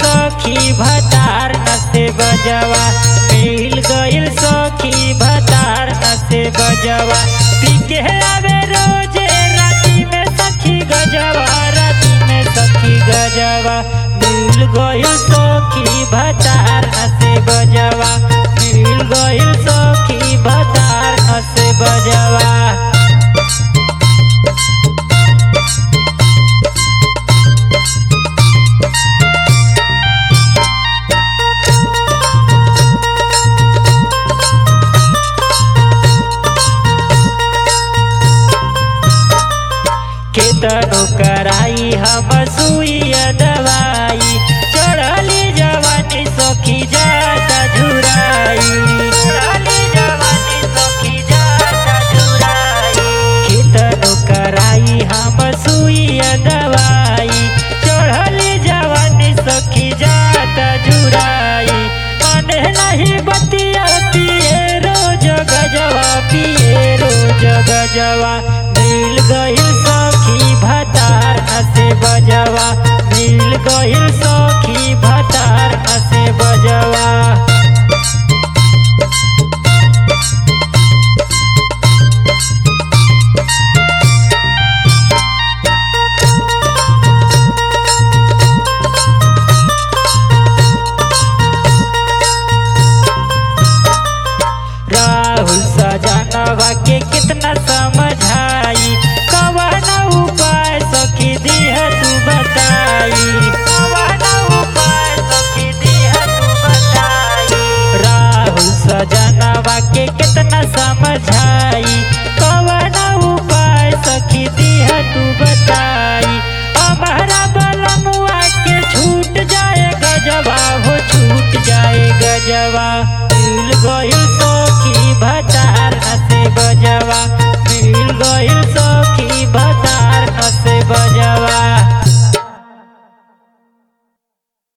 सखी भतार नसे बजवा मिल गइल सखी भतार नसे बजवा पी के आवे रोजे राती में सखी गजवा राती में सखी गजवा मिल गइल सखी भतार नसे बजवा मिल गइल सखी भतार नसे बजवा केतनो कराई हम सुइया दवाई चढ़ली जवानी सखी जाता झुराई चढ़ली जवानी सखी जाता झुराई केतनो कराई हम सुइया दवाई चढ़ली जवानी सखी जाता झुराई मन नहीं बतिया पिए रोज गजवा पिए रोज गजवा मिल गइल सखी भतार हसे बजवा मिल गइल सखी भतार हसे बजवा राहुल सजनवा के कितना समझाई कवन उपाय सखी दिह तू बताई कवन उपाय सखी दिह तू बताई राहुल सजनवा के कितना समझाई कवन उपाय सखी दिह तू बताई हमारा बलमुआ के छूट जाए गजवा हो छूट जाए गजवा मिल गइल सखी भतार हसे बजवा मिल गइल सखी